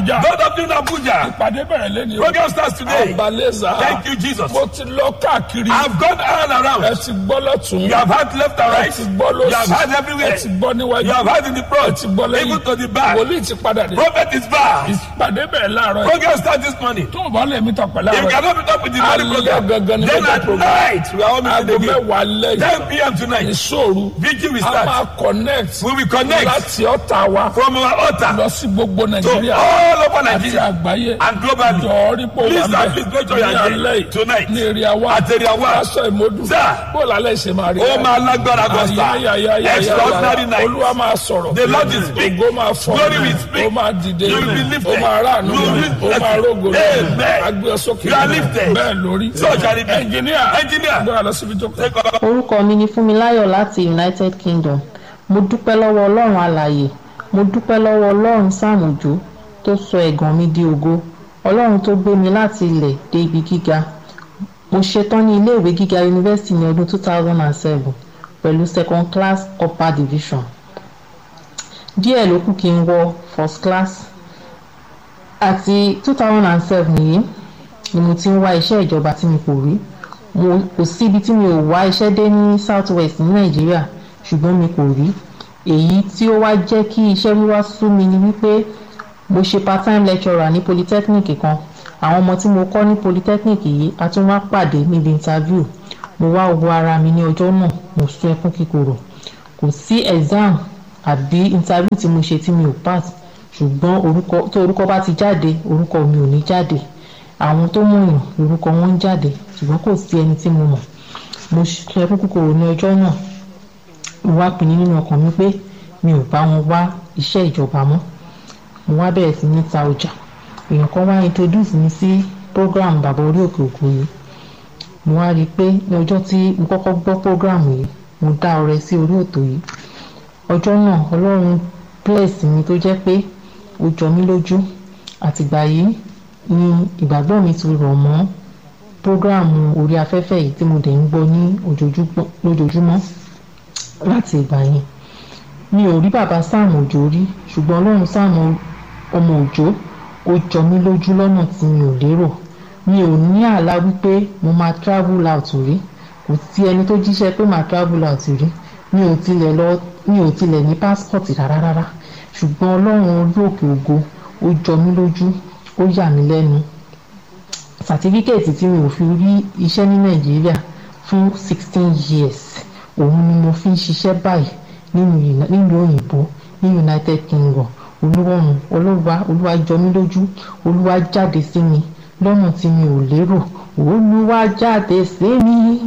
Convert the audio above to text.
Abuja. Those of you in Abuja, Ìpàdé bẹ̀rẹ̀ lẹ́ni o. program starts today. Àbálẹ́sà. Thank you, Jesus. Mo ti lọ káàkiri. I've gone all Ẹ around. ti gbọ́ lọ́tún. You have had left and Ẹ right. ti gbọ́ You have lọ́sì. had everywhere. Ẹ ti gbọ́ níwájú. You have had in the Ẹ front, ti gbọ́ lẹ́yìn. even to the back. Wòlíì ti padà dé. Prophet is back. Ìpàdé bẹ̀rẹ̀ láàárọ̀ yìí. Program starts this morning. Tó o bá lè mi tọ̀pẹ̀ If láàárọ̀ you yìí. cannot meet up with the morning Alẹ́ program, gangan ni then mega at program. night we are all Aago meeting again. mẹ́wàá lẹ́yìn. 10 p.m. tonight. Ìṣòro. Vigil will A start. máa connect. We will connect Láti ọ̀tà wa. from our altar Lọ sí gbogbo to Nàìjíríà. all over Àti Nigeria àgbáyé. and globally. Jọ̀ọ́ rí pò Please, wà sir, please make sure you ní are alẹ́ there yìí. tonight. Ní èrè àwa. At area one. Aṣọ ìmọ̀dù. Sir. Bó lálẹ́ ṣe máa rí. Ó máa lágbára gan sir. Ayayayayaya. Extraordinary night. Olúwa máa sọ̀rọ̀. The Lord will speak. Ògo máa fọ̀. Glory will speak. Ó máa dìde. You will be lifted. Ó máa ráàánú. You will be Ó máa rógo. Amen. Agbé sókè. You are lifted. Bẹ́ẹ̀ lórí. So shall it be. Ẹnjìníà. Engineer. Gbọ́dọ̀ lọ síbi tó kọ́. Take over. orúkọ mi ni fúnmiláyọ̀ láti united kingdom mo dúpẹ́ lọ́wọ́ ọlọ́run alààyè mo dúpẹ́ lọ́wọ́ ọlọ́run sàmùjó tó sọ ẹ̀gàn mi di ògo ọlọ́run tó gbé mi láti ilẹ̀ dé ibi gíga mo ṣetán ní iléèwé gíga yunifásitì ní ọdún 2007 pẹ̀lú second class upper division díẹ̀ ló kù kí n wọ first class àti 2007 yìí ni mo ti ń wá iṣẹ́ ìjọba tí mi kò rí mo kò síbi tí mi ò wá iṣẹ́ dé ní south west ní nàìjíríà ṣùgbọ́n mi kò rí èyí tí ó wá jẹ́ kí iṣẹ́ wíwá sú mi ni wípé mo ṣe part time lecturer ní polytechnic kan àwọn ọmọ tí mo kọ́ ní polytechnic yìí a tún wá pàdé níbi interview mo wá wo ara mi ní ọjọ́ náà mo sún ẹkún kíkorò kò sí exam àbí interview tí mo ṣe tí mi ò pass ṣùgbọ́n orúkọ tó orúkọ bá ti jáde orúkọ mi ò ní jáde àwọn tó mọ̀yàn orúkọ wọn ń jáde ṣùgbọ́n kò sí ẹni tí mo mọ̀ mo sún ẹkún kíkorò ní ọjọ́ náà mo wá pinnu nínú ọkàn mi pé mi ò bá wọn wá iṣẹ́ ìjọba mọ́ mo wá bẹ̀rẹ̀ sí ní ta ọjà èèyàn kan wá introduce mi sí program bàbá orí òkè òkun yìí mo wá rí i pé ní ọjọ́ tí mo kọ́kọ́ gbọ́ program yìí mo dá ọrẹ sí orí òtò yìí ọjọ́ náà ọlọ́run bless mi tó jẹ́ pé ó jọ mí lójú àtìgbà yìí ni ìgbàgbọ́ mi ti rọ̀ mọ́ program orí afẹ́fẹ́ yìí tí mo dẹ̀ ń gbọ́ ní ojoojúmọ́ lójoojúmọ́ láti ìgbà yẹn mi ò rí bàbá sáàmù òjò rí ṣùgbọ́n ọlọ́run sáàmù ọmọ òjò ó jọ mí lójú lọ́nà tí mi ò lérò mi ò ní àlá wípé mo máa travel out rí kò sí ẹni tó jíṣẹ́ pé màá travel out rí mi ò tilẹ̀ lọ mi ò tilẹ̀ ní passport rárá rárá ṣùgbọ́n ọlọ́run orí òkè ògo ó jọ mí lójú ó yà mí lẹ́nu sàtífíkẹ́ẹ̀tì tí mi ò fi rí iṣẹ́ ní nàìjíríà fún sixteen years òun ni mo fi ń ṣiṣẹ́ báyìí nínú uni- nínú òyìnbó ní united kingdom olúwọ̀run olúwa olúwa jọ mí lójú olúwa jáde sí mi lọ́nà tí mi ò lérò olúwa jáde sí mi